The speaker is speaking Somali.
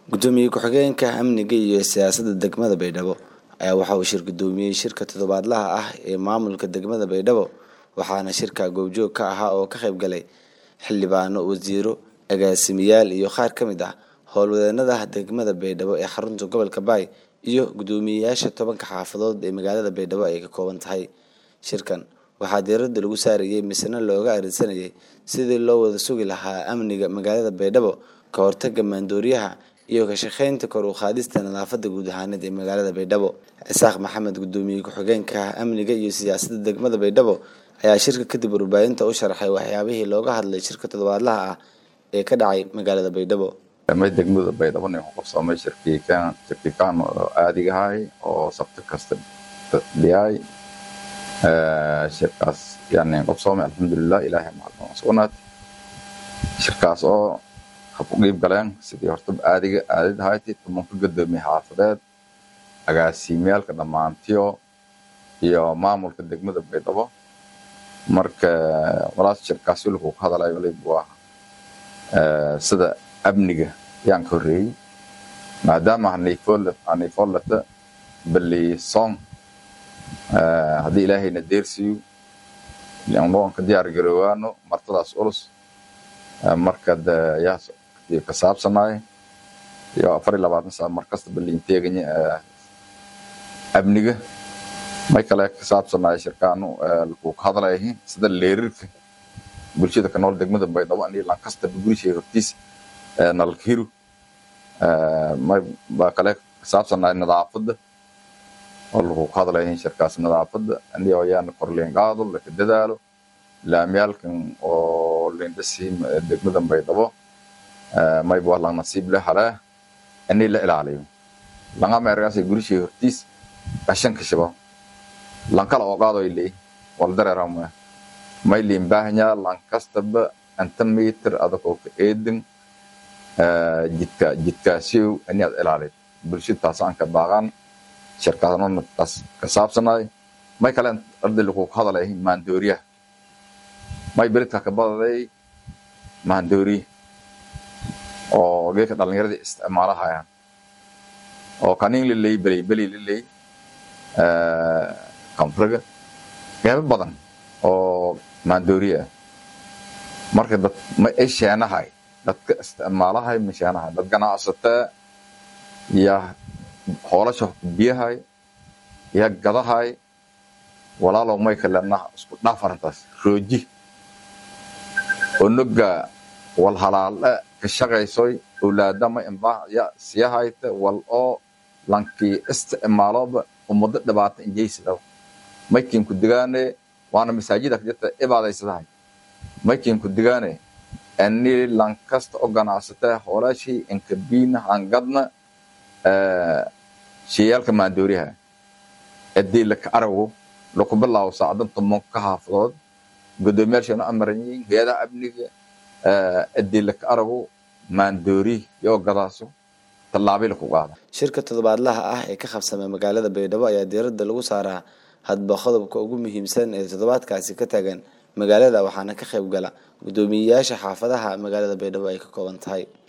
gudoomiye ku-xigeenka amniga iyo siyaasadda degmada baydhabo ayaa waxa uu shir gudoomiyey shirka toddobaadlaha ah ee maamulka degmada baydhabo waxaana shirka goobjoog ka ahaa oo ka qayb galay xildhibaano wasiiro agaasimayaal iyo qaar ka mid ah howlwadeenada degmada baydhabo ee xarunta gobolka baay iyo gudoomiyeyaasha tobanka xaafadood ee magaalada baydhabo ay ka kooban tahay shirkan waxaa diiradda lagu saarayay misena looga arinsanayay sidii loo wada sugi lahaa amniga magaalada baydhabo ka hortaga maandooriyaha iyo ka shaqeynta kor u qaadista nadaafada guud ahaaneed ee magaalada baydhabo cisaaq maxamed gudoomiye ku-xigeenka amniga iyo siyaasadda degmada baydhabo ayaa shirka kadib warbaahinta u sharaxay waxyaabihii looga hadlay shirka toddobaadlaha ah ee ka dhacay magaalada baydhabo may degmada baydhabo nin ku qabsoomay shirkiikaan shirkiikaan oo aadigahay oo sabti kasta dhiyay shirkaas yani qabsoomay alxamdulilah ilaahay macalin sugnaad shirkaas oo hab u qiib galeen sidii horta aadiga aadid ahayti tumanka gudoomiye xaafadeed agaasimayaalka dhammaantiyo iyo maamulka degmada baydhabo marka walaas shirkaas wiilku ka hadalay waliba waa sida amniga yaan ka horreeyey maadaama haniifoolata bali song haddii ilaahayna deersiiyo aan ka diyaar garoowaano martadaas ulus marka yaa ka saabsanaay iyo afar iyo labaatan saa markasta baliin teeganya amniga may kale ka saabsanaay shirkaanu lagu ka hadlayahin sida leerirka bulshada ka nool degmada baydhabo ani lankasta gurishay hortiis nalkiru baa kale ka saabsanaay nadaafadda oo lagu ka hadlayahin shirkaas nadaafadda ani oo yaana korleen qaado laka dadaalo laamyaalkan oo lindhasi degmada baydhabo mayba waa lang nasiib le halee ani la ilaaliyo langa meergaasay gurishay hortiis qashanka shabo lankala oo qaado ay leeyihin wal dareeramaya may liin baahanyaa lankastaba anta mitir adagoo ka eedin jidka jidkaasiyow ani aad ilaalid bulshada taasaan ka baaqan shirkaasnona taas ka saabsanaay may kale arday lagu ka hadalay maandooriyaha may beridka ka badaday maandooriya oo geedka dhallinyaradii isticmaalahayaan oo kaniin liley beli beli liley kamfriga qeybo badan oo maandooriya ah marka dad ma ay sheenahay dadka isticmaalahay ma sheenahay dad ganacsataa ya hoolasha biyahay ya gadahay walaalow may kalena isku dhaaf arrintaas rooji onoga wal halaale ka shaqaysoy owlaadama imbaa ya siyahayta wal oo lankii isticmaaloba ummado dhibaata injaysidaba maykin ku digaane waana masaajida jirta ibaadaysadahay maykin ku digaane ani lankasta oo ganacsata hoolashii inkabiina hangadna sheyaalka maandooriyaha adii laka arago laku bilaawo saacadan tobanka ka haafadood gudoomiyaasheenu amaranyiin hay-adaha amniga adii laka arago maandoori yoo gadaaso tallaabay laku qaada shirka toddobaadlaha ah ee ka qabsamay magaalada baydhabo ayaa diiradda lagu saaraa hadba qodobka ugu muhiimsan ee toddobaadkaasi ka taagan magaalada waxaana ka qayb gala gudoomiyeyaasha xaafadaha magaalada baydhabo ay ka kooban tahay